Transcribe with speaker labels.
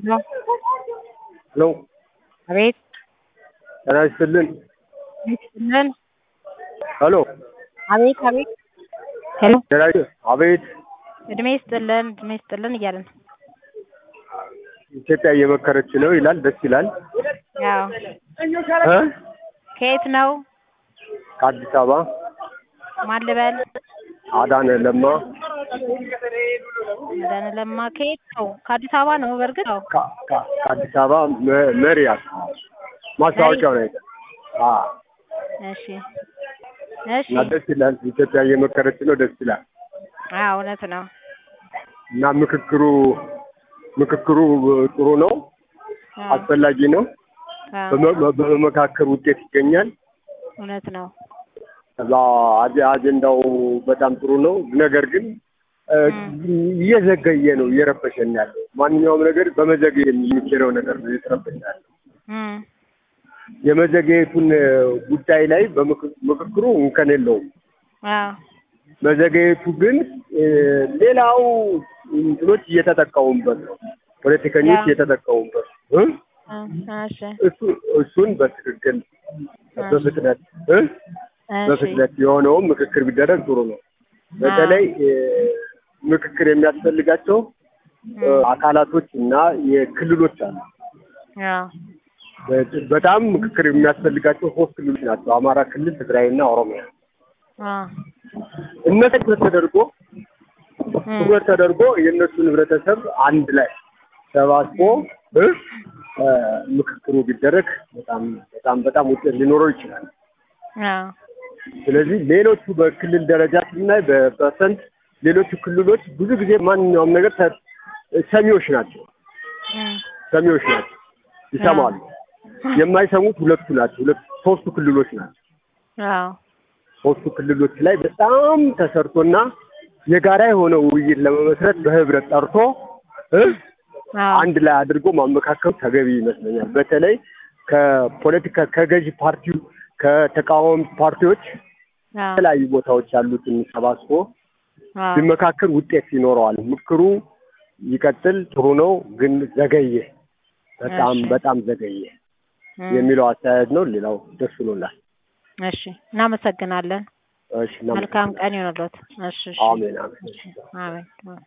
Speaker 1: ነው።
Speaker 2: ሄሎ
Speaker 1: አቤት
Speaker 2: ጤና ይስጥልን።
Speaker 1: ይስጥልን።
Speaker 2: ሄሎ
Speaker 1: አቤት አቤት ሄሎ
Speaker 2: ጤና ይስ- አቤት
Speaker 1: እድሜ ይስጥልን እድሜ ይስጥልን እያልን ነው።
Speaker 2: ኢትዮጵያ እየመከረች ነው ይላል። ደስ ይላል።
Speaker 1: ያው
Speaker 2: እ?
Speaker 1: ከየት ነው?
Speaker 2: ከአዲስ አበባ
Speaker 1: ማን ልበል?
Speaker 2: አዳነ ለማ
Speaker 1: አዳነ ለማ ከየት ነው? ከአዲስ አበባ ነው። በእርግጥ ነው።
Speaker 2: ከ- ከ- ከአዲስ አበባ መ- መሪ አካባቢ ማስታወቂያው ነው። አ
Speaker 1: እሺ እሺ።
Speaker 2: እና ደስ ይላል። ኢትዮጵያ እየመከረች ነው። ደስ ይላል።
Speaker 1: አዎ እውነት ነው።
Speaker 2: እና ምክክሩ ምክክሩ ጥሩ ነው፣
Speaker 1: አዎ
Speaker 2: አስፈላጊ ነው።
Speaker 1: አዎ፣
Speaker 2: በመ- በመመካከር ውጤት ይገኛል።
Speaker 1: እውነት ነው።
Speaker 2: ከዛ አጀ- አጀንዳው በጣም ጥሩ ነው። ነገር ግን እ፣ እየዘገየ ነው፣ እየረበሸን ያለው ማንኛውም ነገር በመዘገየ የሚችለው ነገር ነው እየተረበሸ ያለው።
Speaker 1: እም፣
Speaker 2: የመዘገየቱን እ፣ ጉዳይ ላይ በምክ- ምክክሩ እንከን የለውም።
Speaker 1: አዎ
Speaker 2: መዘገየቱ ግን እ፣ ሌላው እንትኖች እየተጠቀሙበት ነው፣ ፖለቲከኞች
Speaker 1: ያ።
Speaker 2: እየተጠቀሙበት ነው እ?
Speaker 1: እ፣ እሺ
Speaker 2: እሱ እሱን በትክክል በፍጥነት እ?
Speaker 1: እሺ
Speaker 2: በፍጥነት የሆነውም ምክክር ቢደረግ ጥሩ ነው። በተለይ እ፣ ምክክር የሚያስፈልጋቸው እ፣ አካላቶች እና የክልሎች አሉ።
Speaker 1: አዎ
Speaker 2: በ- በጣም ምክክር የሚያስፈልጋቸው ሶስት ክልሎች ናቸው፣ አማራ ክልል፣ ትግራይና ኦሮሚያ።
Speaker 1: አዎ
Speaker 2: እነሱ ትኩረት ተደርጎ
Speaker 1: እም፣
Speaker 2: ትኩረት ተደርጎ የእነሱን ህብረተሰብ አንድ ላይ ሰባስቦ እ፣ እ፣ ምክክሩ ቢደረግ በጣም በጣም በጣም ውጤት ሊኖረው ይችላል።
Speaker 1: አዎ
Speaker 2: ስለዚህ ሌሎቹ በክልል ደረጃ ስናይ በፐርሰንት ሌሎቹ ክልሎች ብዙ ጊዜ ማንኛውም ነገር ተ- ሰሚዎች ናቸው
Speaker 1: እም፣
Speaker 2: ሰሚዎች ናቸው ይሰማሉ። የማይሰሙት ሁለቱ ናቸው ሁለት ሶስቱ ክልሎች ናቸው።
Speaker 1: አዎ
Speaker 2: ሶስቱ ክልሎች ላይ በጣም ተሰርቶና የጋራ የሆነ ውይይት ለመመስረት በህብረት ጠርቶ እ
Speaker 1: አዎ
Speaker 2: አንድ ላይ አድርጎ ማመካከሉ ተገቢ ይመስለኛል። በተለይ ከፖለቲካ ከገዢ ፓርቲው ከተቃዋሚ ፓርቲዎች
Speaker 1: አዎ
Speaker 2: የተለያዩ ቦታዎች ያሉትን ሰባስቦ
Speaker 1: አዎ
Speaker 2: ቢመካከል ውጤት ይኖረዋል። ምክሩ ይቀጥል፣ ጥሩ ነው፣ ግን ዘገየ፣ በጣም
Speaker 1: እሺ።
Speaker 2: በጣም ዘገየ
Speaker 1: እም፣
Speaker 2: የሚለው አስተያየት ነው። ሌላው ደስ ብሎናል።
Speaker 1: እሺ እናመሰግናለን።
Speaker 2: እሺ፣ እናመሰግናለን።
Speaker 1: መልካም ቀን ይሆንልዎት። እሺ እሺ
Speaker 2: አሜን አሜን።
Speaker 1: እሺ አሜን።